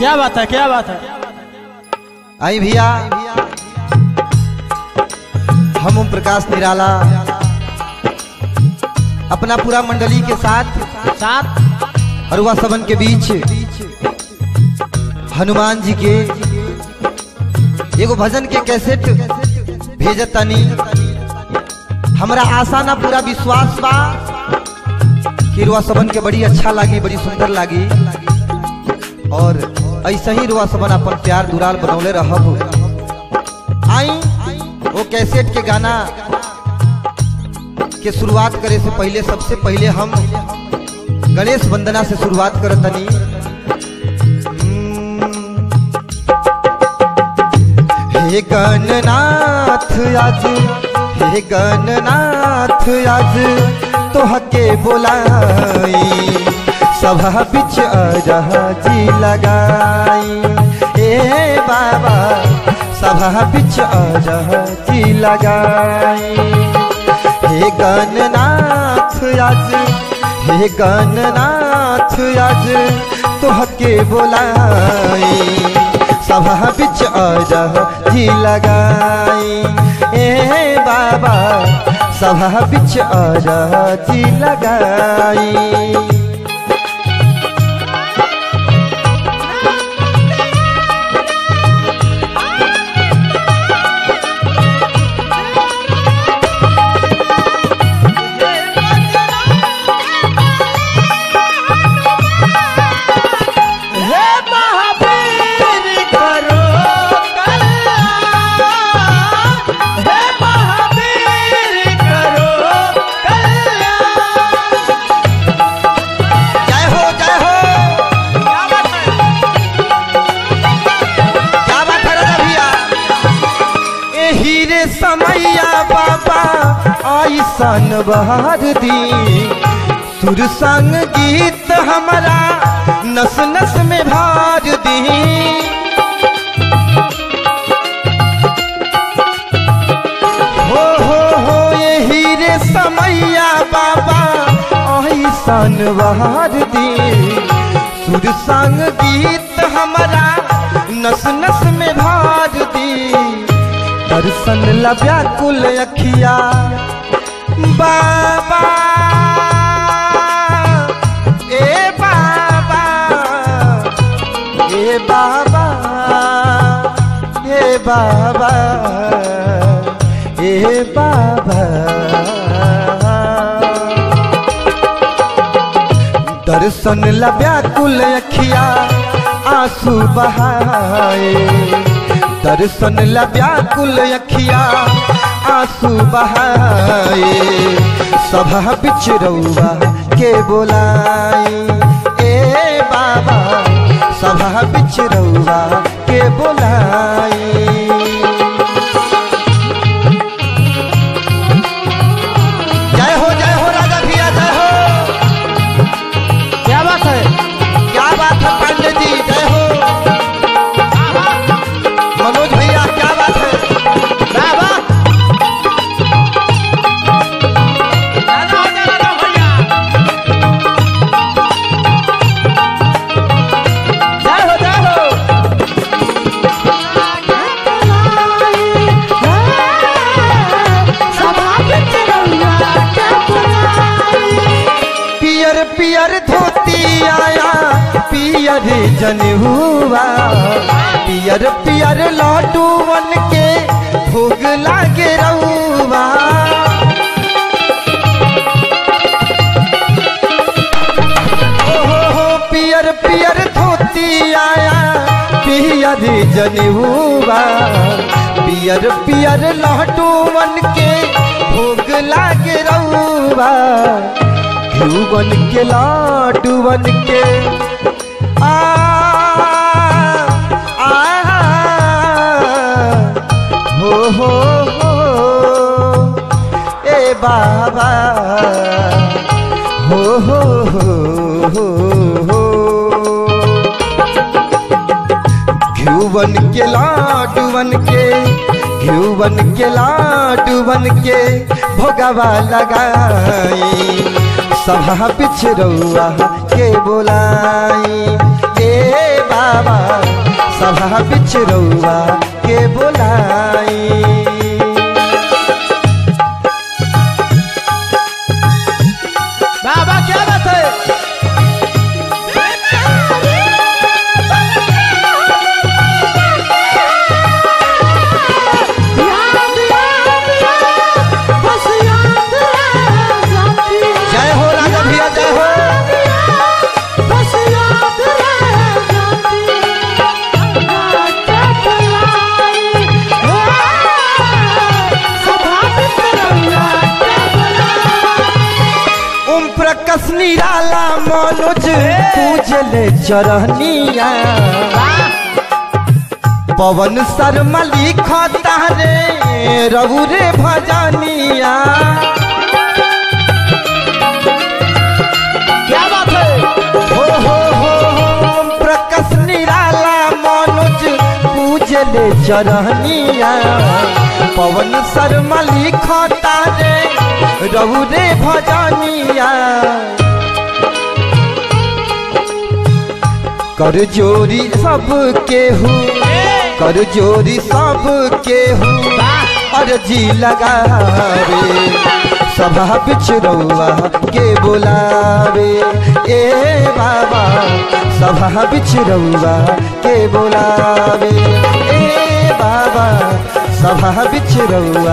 क्या बात है क्या बात है आई भैया हम ओम प्रकाश निराला अपना पूरा मंडली के साथ साथ अरुआ सबन के बीच हनुमान जी के एगो भजन के कैसेट भेजत तनी हमरा आशा ना पूरा विश्वास बा कि रुआ सबन के बड़ी अच्छा लागी बड़ी सुंदर लागी और ऐसे ही रुआ सबन अपन प्यार दुराल बनौले रहब आई वो कैसेट के गाना के शुरुआत करे से पहले सबसे पहले हम गणेश वंदना से शुरुआत करत तनी हे गणनाथ आज हे गणनाथ आज तोहके बोलाई सभा बिच अरजी लगाई ए बाबा सभा बिच अरजी लगाई हे गणनाथ आज हे गणनाथ आज तोहके बोलाई सभा बिच अरजी लगाई ए बाबा सभा बिच अरजी लगाई हे महावीर करो कल्याण हे महावीर करो कल्याण जय हो जय हो क्या बात है क्या बात है राजा भैया एही रे समैया बाबा ऐसन बहार दी सुर संग गीत हमारा नस नस में भार दी हो हो हो यही रे समैया बाबा ऐसन बहार दी सुर संग गीत हमारा नस नस में भार दी दर्शन ला व्याकुल अखिया बाबा ए बाबा ए बाबा ए बाबा ए बाबा दर्शन ला व्याकुल अखिया आंसू बहाए दर्शन ला व्याकुल अखिया आंसू बहाए सभा बिच रउआ के बोलाई ए बाबा सभा बिच रउआ के बोलाई जय हो जय हो राजा भैया जय हो क्या बात है क्या बात है पांडे जी जय हो मनोज भैया क्या बात है वाह वाह राजा हो जा राजा भैया जय हो जय हो पियर पियर धोती आया पियर जनहुआ पियर पियर लड्डू बन के भोग लागे रउआ ओ हो हो पियर पियर धोती आया पियर जनहुआ पियर पियर लड्डू बन के भोग लागे रउआ घिउ बन के लाडू बन के आ आ हो हो हो ए बाबा हो हो हो हो हो घिउ बन के लाडू बन के घिउ बन के लाडू बन के भोगवा लगाई सभा बिछ रउआ के बोलाई ए बा बाबा सभा बिच रउआ के बोलाई बाबा क्या बात है जय हो राजा भैया जय हो ओम प्रकाश निराला मनोज पूजले चरनिया पवन शर्मा लिखता रे रघु रे भजनिया क्या बात है हो हो हो हो ओम प्रकाश निराला मनोज पूजले चरनिया पवन शर्मा लिखता रे रघु रे भजनिया कर जोरी सब केहू कर जोरी सब केहू अर्जी लगावे सभा बिच रउआ के बोलावे ए बाबा सभा बिच रउआ के बोलावे ए बाबा सभा बिच रउआ